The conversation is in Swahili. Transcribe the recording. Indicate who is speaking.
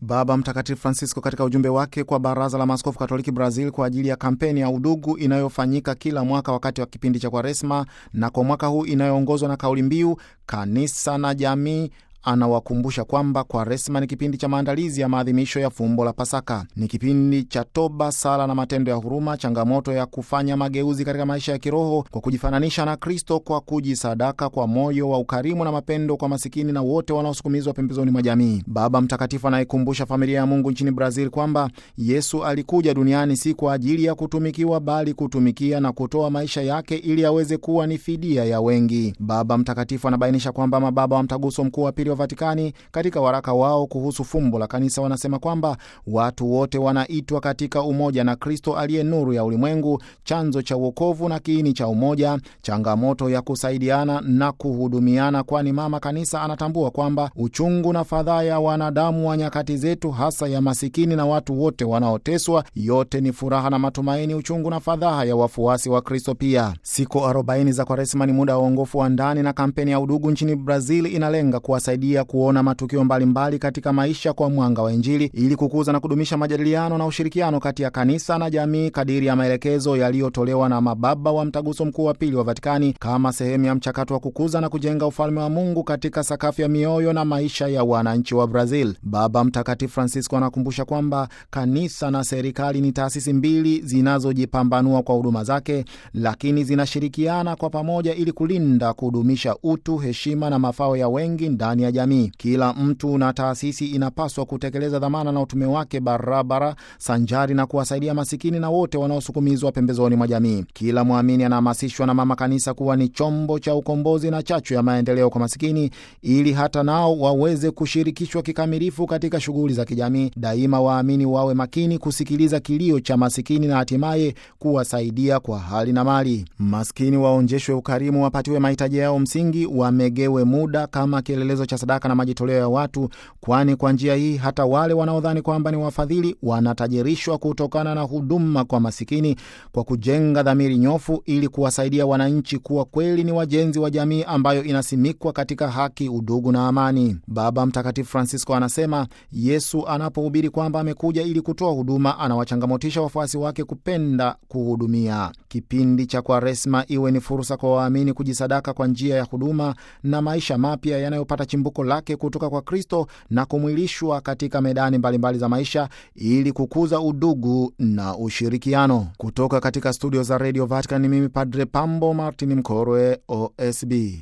Speaker 1: Baba Mtakatifu Francisco katika ujumbe wake kwa Baraza la Maaskofu Katoliki Brazil kwa ajili ya kampeni ya udugu inayofanyika kila mwaka wakati wa kipindi cha Kwaresma na kwa mwaka huu inayoongozwa na kauli mbiu kanisa na jamii anawakumbusha kwamba Kwaresma ni kipindi cha maandalizi ya maadhimisho ya fumbo la Pasaka. Ni kipindi cha toba, sala na matendo ya huruma, changamoto ya kufanya mageuzi katika maisha ya kiroho kwa kujifananisha na Kristo, kwa kujisadaka kwa moyo wa ukarimu na mapendo kwa masikini na wote wanaosukumizwa pembezoni mwa jamii. Baba Mtakatifu anayekumbusha familia ya Mungu nchini Brazil kwamba Yesu alikuja duniani si kwa ajili ya kutumikiwa, bali kutumikia na kutoa maisha yake ili aweze kuwa ni fidia ya wengi. Baba Mtakatifu anabainisha kwamba mababa wa Mtaguso Mkuu wa Pili wa Vatikani katika waraka wao kuhusu fumbo la kanisa wanasema kwamba watu wote wanaitwa katika umoja na Kristo aliye nuru ya ulimwengu, chanzo cha uokovu na kiini cha umoja, changamoto ya kusaidiana na kuhudumiana, kwani mama kanisa anatambua kwamba uchungu na fadhaa ya wanadamu wa nyakati zetu, hasa ya masikini na watu wote wanaoteswa, yote ni furaha na matumaini, uchungu na fadhaa ya wafuasi wa Kristo. Pia siku 40 za Kwaresma ni muda wa uongofu wa ndani, na kampeni ya udugu nchini Brazil inalenga kuwasaidia kuona matukio mbalimbali mbali katika maisha kwa mwanga wa Injili ili kukuza na kudumisha majadiliano na ushirikiano kati ya kanisa na jamii kadiri ya maelekezo yaliyotolewa na mababa wa Mtaguso Mkuu wa Pili wa Vatikani kama sehemu ya mchakato wa kukuza na kujenga ufalme wa Mungu katika sakafu ya mioyo na maisha ya wananchi wa Brazil. Baba Mtakatifu Francisco anakumbusha kwamba kanisa na serikali ni taasisi mbili zinazojipambanua kwa huduma zake, lakini zinashirikiana kwa pamoja ili kulinda, kudumisha utu, heshima na mafao ya wengi ndani ya jamii. Kila mtu na taasisi inapaswa kutekeleza dhamana na utume wake barabara, sanjari na kuwasaidia masikini na wote wanaosukumizwa pembezoni mwa jamii. Kila mwamini anahamasishwa na Mama Kanisa kuwa ni chombo cha ukombozi na chachu ya maendeleo kwa masikini, ili hata nao waweze kushirikishwa kikamilifu katika shughuli za kijamii. Daima waamini wawe makini kusikiliza kilio cha masikini na hatimaye kuwasaidia kwa hali na mali. Maskini waonjeshwe ukarimu, wapatiwe mahitaji yao msingi, wamegewe muda kama kielelezo cha sadaka na majitoleo ya watu, kwani kwa njia hii hata wale wanaodhani kwamba ni wafadhili wanatajirishwa kutokana na huduma kwa masikini, kwa kujenga dhamiri nyofu ili kuwasaidia wananchi kuwa kweli ni wajenzi wa jamii ambayo inasimikwa katika haki, udugu na amani. Baba Mtakatifu Francisco anasema Yesu anapohubiri kwamba amekuja ili kutoa huduma, anawachangamotisha wafuasi wake kupenda kuhudumia. Kipindi cha Kwaresma iwe ni fursa kwa waamini kujisadaka kwa njia ya huduma na maisha mapya yanayopata chimbuko lake kutoka kwa Kristo na kumwilishwa katika medani mbalimbali mbali za maisha ili kukuza udugu na ushirikiano. Kutoka katika studio za Radio Vatican, ni mimi Padre Pambo Martin Mkorwe, OSB.